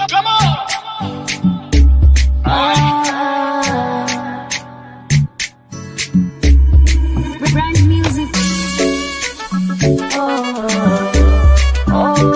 Ah. Brand music. Oh,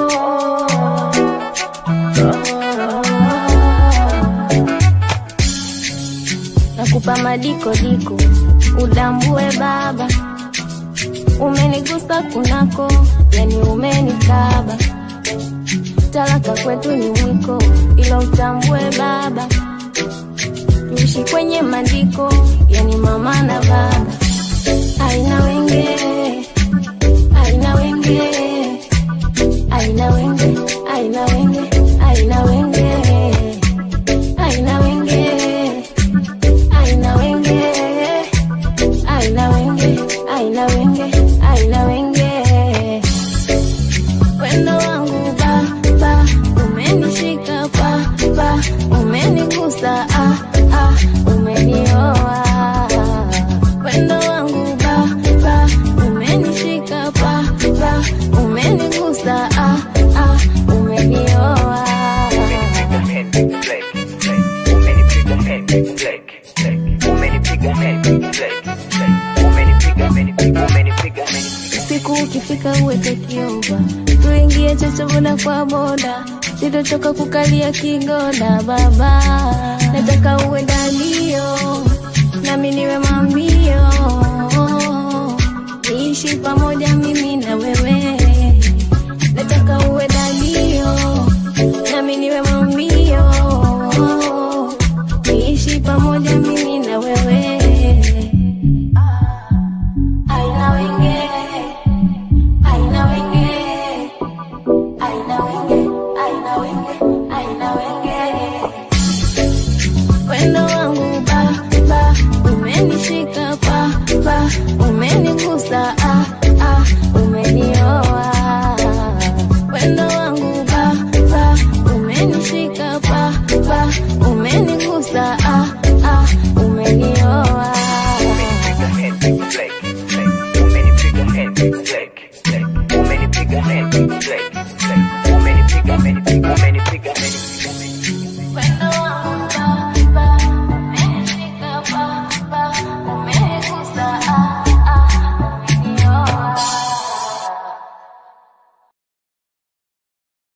nakupa madiko diko udambue baba umenigusa kunako yani umenikaba talaka kwetu ni mwiko ila utambue baba tuishi kwenye maandiko yani mama na baba aina wenge aina wenge aina wenge aina wenge aina wenge aina wenge aina wenge aina wenge aina wenge aina wenge wendo wangu ba ba umenishika pa pa umenigusa ah ah umenioa wendo wangu ba ba umenishika pa pa umenigusa ah ah umenioa siku ukifika uweke kiova tuingie chocho boda kwa boda sitochoka kukalia kigoda baba nataka uwe dalio nami niwe mambio niishi pamoja mimi na wewe nataka uwe dalio nami niwe mambio